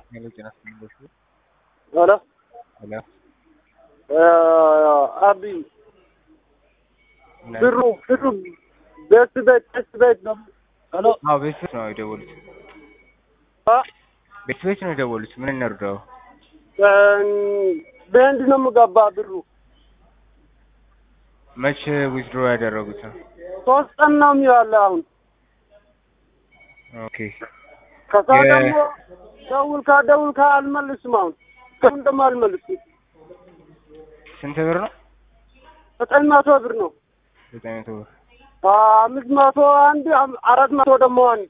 ሄሎ ጤና ይስጥልኝ በሱ ሄሎ ሄሎ አቢ ብሩ ብሩ ቤት ቤት ቤት ቤት ነው። ሄሎ አዎ ቤት ቤት ነው የደወሉት አ ቤት ቤት ነው የደወሉት ምን እንርዳው በህንድ ነው የምገባ ብሩ መቼ ዊዝድሮ ያደረጉት ነው ሶስት ቀን ነው የሚዋለ አሁን ኦኬ ከዛ የ- ደግሞ ደውልካ ደውልካ አልመልስም አሁን አሁን ደግሞ አልመልስም ስንት ብር ነው ዘጠኝ መቶ ብር ነው ዘጠኝ መቶ ብር አምስት መቶ አንድ አም- አራት መቶ ደግሞ አንድ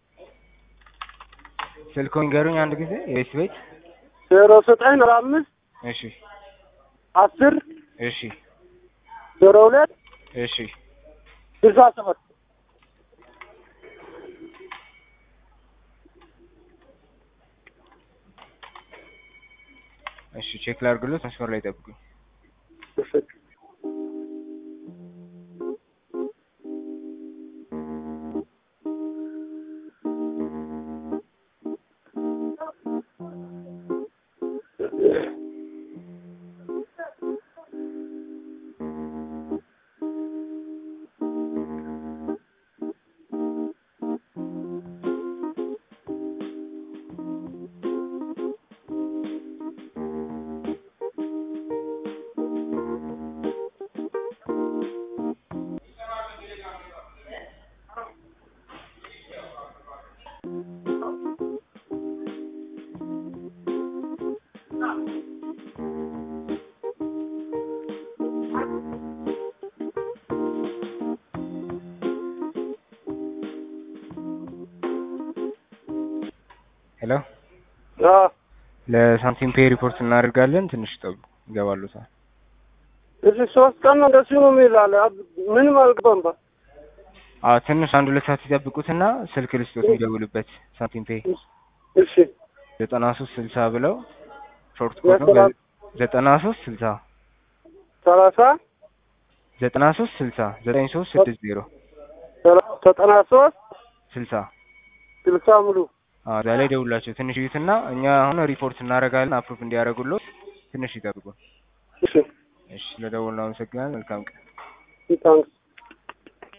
ስልኮን ንገሩኝ አንድ ጊዜ የቤት ቤት ዜሮ ዘጠኝ አራት አምስት እሺ አስር እሺ ዜሮ ሁለት እሺ ስልሳ ሰባት እሺ ቼክ ላድርግሎት መስመር ላይ ጠብቁኝ ሄሎ አዎ ለሳንቲም ፔይ ሪፖርት እናደርጋለን ትንሽ ጠብቁ ይገባሉታል እዚህ ሶስት ቀን ነው እንደሱ ነው የሚላለ ምንም አልገባም ባ አዎ ትንሽ አንድ ሁለት ሰዓት ይጠብቁትና ስልክ ልስጦት የሚደውልበት ሳንቲም ፔይ እሺ ዘጠና ሶስት ስልሳ ብለው ሾርት ኮድ ነው ዘጠና- ዘጠና ሶስት ስልሳ ሰላሳ ዘጠና ሶስት ስልሳ ዘጠኝ ሶስት ስድስት ዜሮ ሰላ- ዘጠና ሶስት ስልሳ ስልሳ ሙሉ አዎ እዛ ላይ ደውላቸው ትንሽ ይዩትና እኛ አሁን ሪፖርት እናደርጋለን አፕሩቭ እንዲያደርጉልዎት ትንሽ ይጠብቁ እሺ እሺ ስለደወልን አመሰግናለን መልካም ቀን ታንክስ